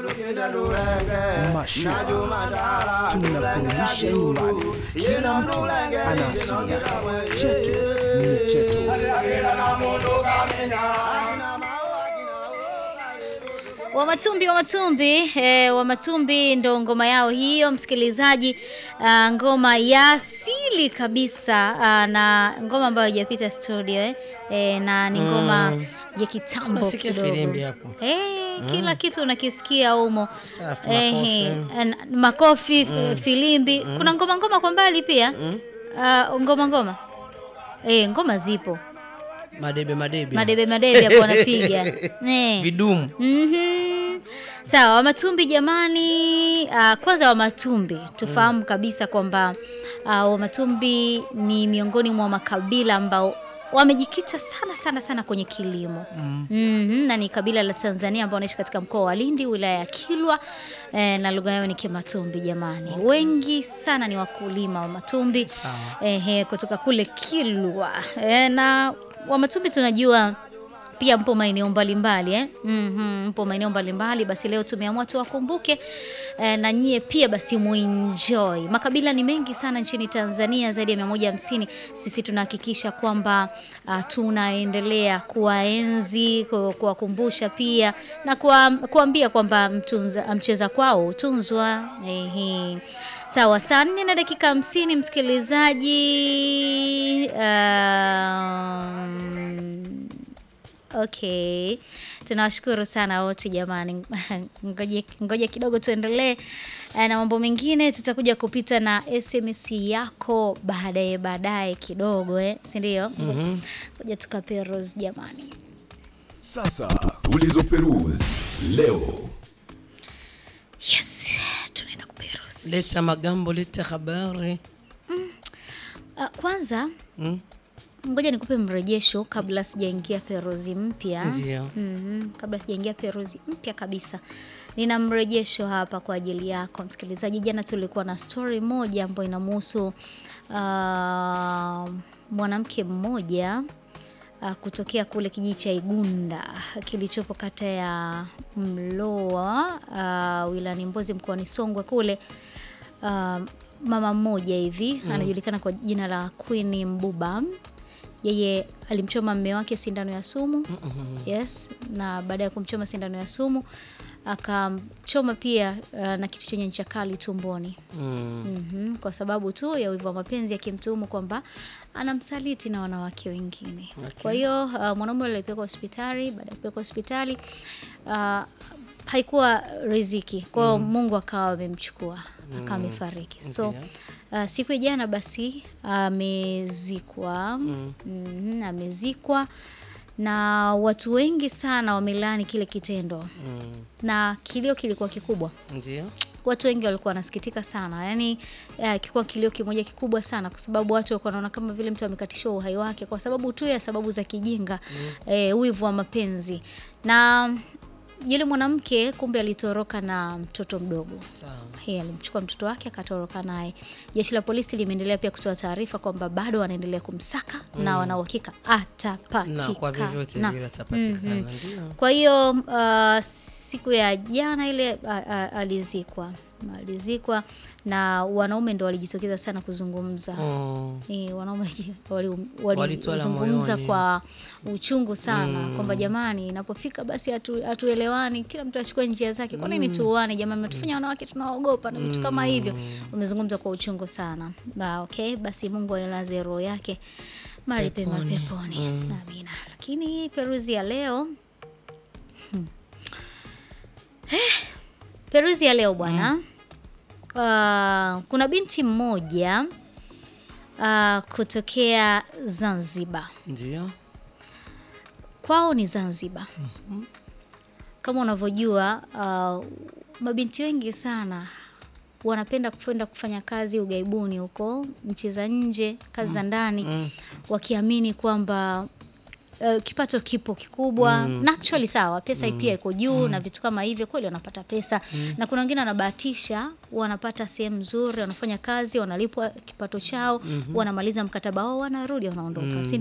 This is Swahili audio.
Mashua tunakurudisha nyumbani. Kila mtu ana asili yake, chetu ni chetu. Wamatumbi Wamatumbi eh, Wamatumbi ndo ngoma yao hiyo, msikilizaji. ah, ngoma ya asili kabisa ah, na ngoma ambayo haijapita studio eh, eh, na ni ngoma ya kitambo Unasikia kidogo filimbi hapo. eh, kila kitu unakisikia humo Safi, eh, makofi. eh, makofi f- filimbi. Kuna ngoma ngoma kwa mbali pia Ah, ngoma ngoma eh, ngoma zipo Madebe madebe. madebe madebe hapo wanapiga eh. Vidumu. Mhm. Sawa, Wamatumbi jamani. Uh, kwanza Wamatumbi tufahamu kabisa kwamba uh, Wamatumbi ni miongoni mwa makabila ambao wamejikita sana sana sana kwenye kilimo mm. na ni kabila la Tanzania ambao wanaishi katika mkoa wa Lindi, wilaya ya Kilwa eh, na lugha yao ni Kimatumbi jamani. Wengi sana ni wakulima wa Matumbi eh, kutoka kule Kilwa eh, na Wamatumbi tunajua pia mpo maeneo mbalimbali eh? mm mpo maeneo mbalimbali basi leo tumeamua tuwakumbuke eh, na nyie pia basi muenjoy makabila ni mengi sana nchini tanzania zaidi ya 150 sisi tunahakikisha kwamba uh, tunaendelea kuwaenzi ku- kuwakumbusha pia na kuwa, kuambia kwamba mtunza- mcheza kwao hutunzwa Ehe. sawa saa nne na dakika hamsini msikilizaji um, Okay, tunawashukuru sana wote jamani. Ngoja ngoja kidogo tuendelee eh, na mambo mengine. Tutakuja kupita na SMS yako baadaye baadaye kidogo eh, si ndio? Ngoja tukape Rose jamani. Sasa tulizoperuzi leo. Yes, tunaenda kupe Rose. Leta magambo, leta habari. Uh, kwanza Mm? ngoja nikupe mrejesho kabla sijaingia peruzi mpya. Ndio. Mhm, kabla sijaingia peruzi mpya kabisa nina mrejesho hapa kwa ajili yako msikilizaji jana tulikuwa na story moja ambayo inamuhusu uh, mwanamke mmoja uh, kutokea kule kijiji cha igunda kilichopo kata ya mloa uh, wilayani mbozi mkoani songwe kule uh, mama mmoja hivi anajulikana kwa jina la Queen Mbuba yeye alimchoma mme wake sindano ya sumu yes na baada ya kumchoma sindano ya sumu akamchoma pia uh, na kitu chenye ncha kali tumboni Mm. mm kwa sababu tu ya wivu wa mapenzi akimtuhumu kwamba anamsaliti na wanawake wengine Okay. kwa hiyo uh, mwanaume yule alipelekwa hospitali baada ya kupelekwa hospitali uh, haikuwa riziki kwa hiyo mungu akawa amemchukua akawa amefariki so Ndio. uh, siku ya jana basi amezikwa mm. amezikwa na watu wengi sana wamelaani kile kitendo Mm. na kilio kilikuwa kikubwa Ndio. watu wengi walikuwa wanasikitika sana yani uh, kikuwa kilio kimoja kikubwa sana kwa sababu watu walikuwa wanaona kama vile mtu amekatishiwa uhai wake kwa sababu tu ya sababu za kijinga mm. eh, wivu wa mapenzi na yule mwanamke kumbe alitoroka na mtoto mdogo Sawa. Yeye alimchukua mtoto wake akatoroka naye. Jeshi la polisi limeendelea pia kutoa taarifa kwamba bado wanaendelea kumsaka na wana uhakika atapatikana. Na kwa vyovyote vile atapatikana. Ndio. Kwa hiyo uh, siku ya jana ile uh, uh, alizikwa alizikwa na wanaume ndo walijitokeza sana kuzungumza Oh. E, wanaume wali- Walitwala walizungumza moyoni. kwa uchungu sana kwamba jamani, inapofika basi hatu- hatuelewani, kila mtu achukue njia zake. Kwa nini tuuane jamani? Mnatufanya wanawake tunaogopa na vitu kama hivyo. Wamezungumza kwa uchungu sana. Ba, okay, basi Mungu ailaze roho yake mahali pema Peponi. peponi. Amina. Lakini peruzi ya leo hmm. Eh, peruzi ya leo bwana uh, kuna binti mmoja uh, kutokea Zanzibar. Ndio. Kwao ni Zanzibar. Kama unavyojua uh, mabinti wengi sana wanapenda kwenda kufanya kazi ughaibuni huko nchi za nje, kazi za ndani, wakiamini kwamba uh, kipato kipo kikubwa na actually sawa, pesa pia iko juu na vitu kama hivyo, kweli wanapata pesa na kuna wengine wanabahatisha, wanapata sehemu nzuri, wanafanya kazi, wanalipwa kipato chao, wanamaliza mkataba wao, wanarudi, wanaondoka, si